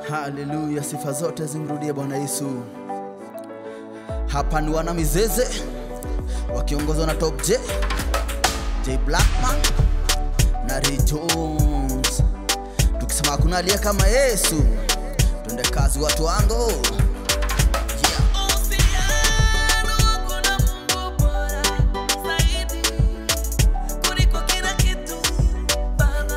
Haleluya, sifa zote zimrudie Bwana Yesu. Hapa ni wana Mizeze wakiongozwa na Top J, J Blackman na Ray Jones, tukisema hakuna aliye kama Yesu. Twende kazi watu wangu, yeah. Uhusiano wangu na Mungu bora zaidi kuliko kila kitu Baba.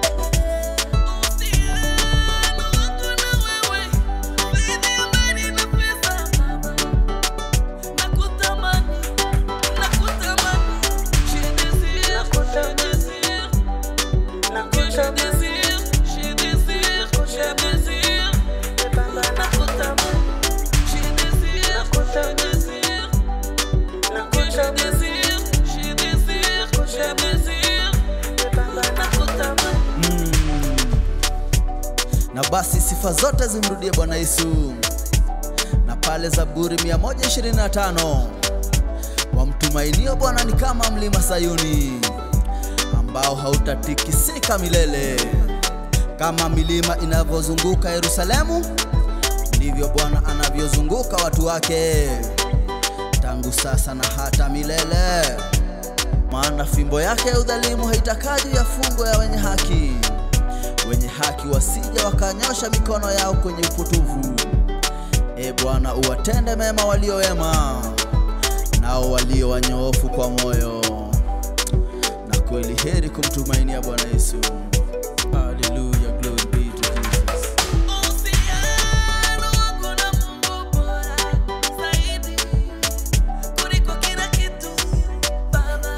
Uhusiano wangu na wewe zaidi ya mali na pesa Baba. Nakutamani, nakutamani, je désire, je désire, que je désire, je désire, je désire. Nakutamani, je désire, je désire, que je désire, je désire, je désire. Nakutamani. Mm. Na basi sifa zote zimrudie Bwana Yesu. Na pale Zaburi 125 wamtumainio Bwana ni kama mlima Sayuni ambao hautatikisika milele. Kama milima inavyozunguka Yerusalemu, ndivyo Bwana anavyozunguka watu wake tangu sasa na hata milele. Maana fimbo yake ya udhalimu haitakaa juu ya fungo ya wenye haki. Wenye haki wasije wakanyosha mikono yao kwenye upotovu. E Bwana, uwatende mema walio wema, nao walio wanyoofu kwa moyo. Na kweli heri kumtumainia Bwana Yesu. Hallelujah, glory be to Jesus. Uhusiano wangu na Mungu bora zaidi kuliko kila kitu Baba.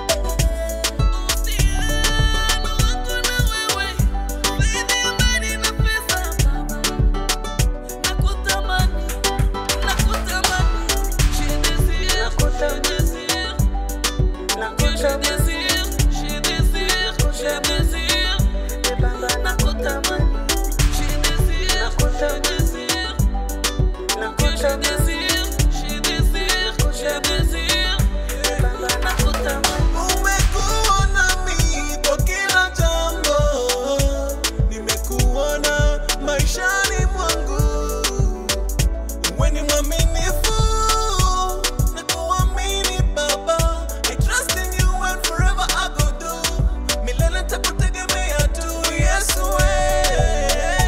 Uhusiano wangu na wewe zaidi ya mali na pesa Baba. Nakutamani, nakutamani, je désire, je désire, que je désire, je désire, je désire. Nakutamani, je désire, je désire, que je désire, je désire, je désire. Nakutamani. Umekuwa nami kwa kila jambo, nimekuona maishani mwangu. Wewe ni mwaminifu na kuamini Baba. I trust in you and forever I go do. Milele nitakutegemea tu Yesu wewe.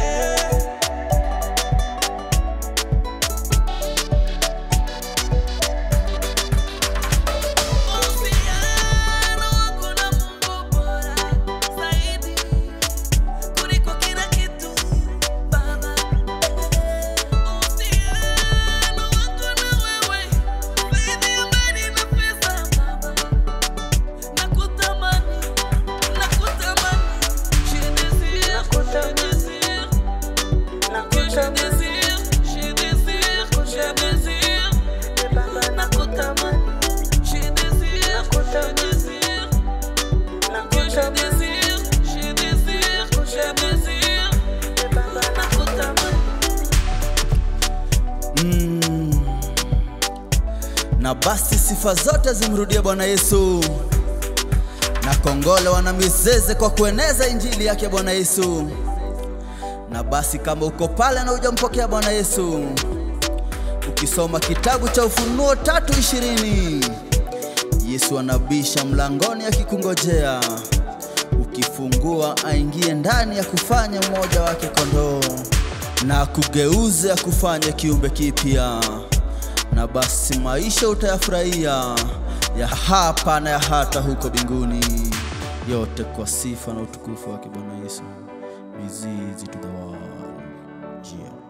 Uhusiano wangu na Mungu bora zaidi kuliko kila kitu Baba. Uhusiano wangu na wewe zaidi ya mali na pesa Baba. Nakutamani, nakutamani, je désire, je désire, que je désire, je désire, je désire. Nakutamani, je désire, je désire, que je désire, je désire, je désire. Nakutamani. Mm. Na basi sifa zote zimrudie Bwana Yesu, na kongole wana Mizeze kwa kueneza injili yake Bwana Yesu. Na basi kama uko pale na hujampokea Bwana Yesu, ukisoma kitabu cha Ufunuo tatu ishirini Yesu anabisha mlangoni akikungojea, ukifungua aingie ndani ya kufanya mmoja wake kondoo na kugeuze akufanye kiumbe kipya, na basi maisha utayafurahia ya hapa na ya hata huko mbinguni, yote kwa sifa na utukufu wake Bwana Yesu. Mizizi to the world. Yeah.